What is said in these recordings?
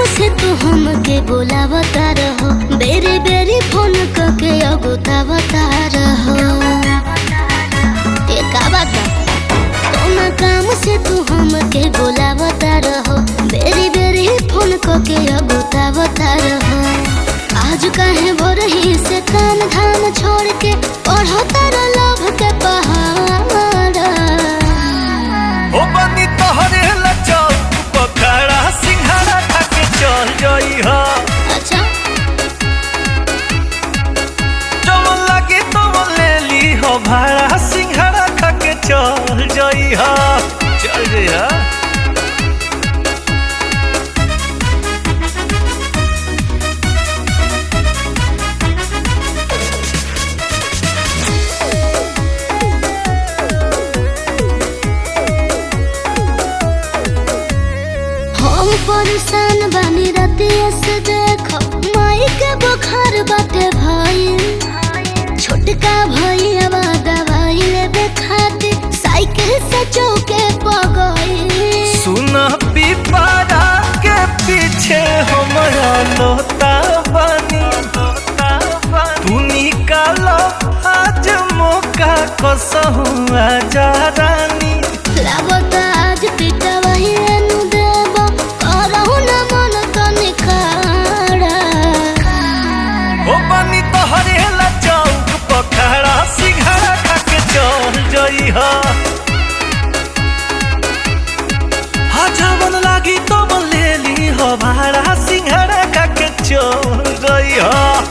से तू हमके बोलावता रहो बेरी बेरी फोन करके अगुतावता रहो ये का बात बा? कौना काम से तू हमके बोलावता रहो बेरी बेरी फोन करके अगुतावता रहो आज काहे बोरही से काम धाम छोड़ के पढ़ो तारा लभ के पहाड़ हो बनी तोहरे लचौ पखड़ा सिंघाड़ा खाके चल जई ह अच्छा जब लगे तो ले ली हो भाड़ा सिंघाड़ा खाके चल जई ह चल जई ह हम परेशान बानी रतिया से देखो माई के बुखार बाटे भाई छोटका भैया बा दवाई लेबे खातिर साइकिल से चौके पगई सुन पिपरा के पीछे हमरा लोता बनी तू निकालो आज मौका कसहु आजा रानी लागता आज पिटा वही एनु देबो करहु न मन तनी खाड़ा ओ बनी तोहरे ला चौक पखड़ा सिंघाड़ा खाके चल जई ह जवन लागी तो ले ली हो भाड़ा सिंघाड़ा खाके चल जई ह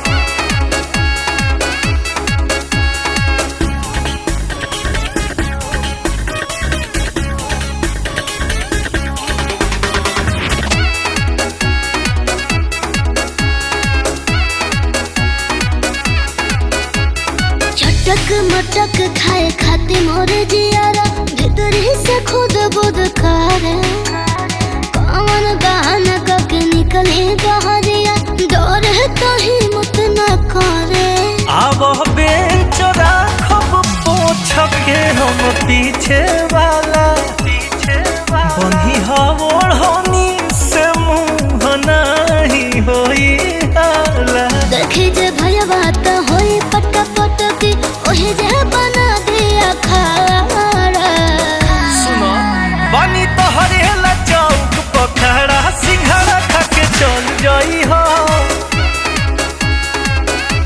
चटक मटक खाए खाते मोरे जियारा भीतर ही से खुद बुद करे कौन बहाना करके निकले बहरिया डर है कहीं मुत न करे अब बेंच राखब पोछ के हम पीछे वाला पीछे बनी हवोड़ होनी से मुंह नहीं होई हाला देखे जे भैया बात होई पट पट की ओहे जे बना दिया खाड़ा सुनो बनी तोहरे ला चौक पखड़ा सिंघाड़ा खाके चल जाई हो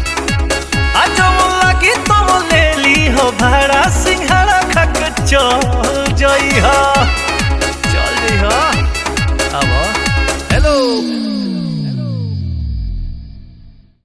आज लगी तो ले ली हो भाड़ा सिंघाड़ा खाके चल